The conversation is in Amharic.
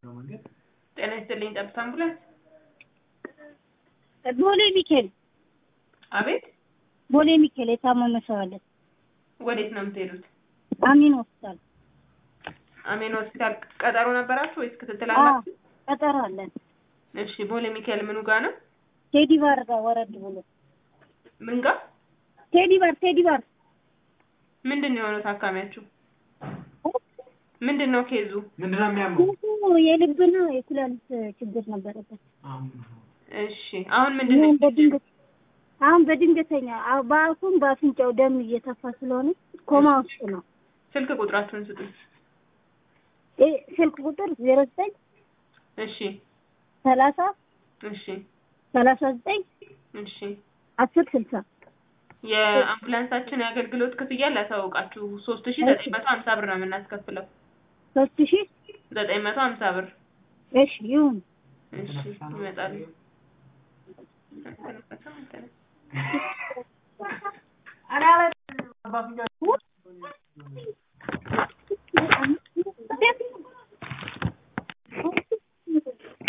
ጤና ይስጥልኝ ጠብታ አምቡላንስ። ቦሌ ሚካኤል አቤት፣ ቦሌ ሚካኤል የታመመ ሰው አለ። ወዴት ነው የምትሄዱት? አሚን ሆስፒታል አሜን ሆስፒታል ቀጠሮ ነበራችሁ ወይስ ክትትል አዎ፣ አላችሁ? ቀጠሮ አለን። እሺ፣ ቦሌ ሚካኤል ምኑ ጋር ነው? ቴዲ ባር ጋር ወረድ ብሎ ምን ጋር? ቴዲ ባር ቴዲ ባር ምንድን ነው የሆነው ታካሚያችሁ? ምንድን ነው ኬዙ? ምንድን ነው የሚያመው? እሱ የልብና የኩላሊት ችግር ነበረበት። እሺ፣ አሁን ምንድን ነው? አሁን በድንገት አሁን በድንገተኛ አዎ፣ በአፉም በአፍንጫው ደም እየተፋ ስለሆነ ኮማ ውስጥ ነው። ስልክ ቁጥራችሁን ስጡኝ። እ ስልክ ቁጥር ዜሮ ዘጠኝ እሺ፣ ሰላሳ እሺ፣ ሰላሳ ዘጠኝ እሺ። አስር ስልሳ የአምቡላንሳችን የአገልግሎት ክፍያ ላሳውቃችሁ ሶስት ሺ ዘጠኝ መቶ ሀምሳ ብር ነው የምናስከፍለው። ሶስት ሺህ ዘጠኝ መቶ ሀምሳ ብር። እሺ ይሁን። እሺ ይመጣሉ። ኧረ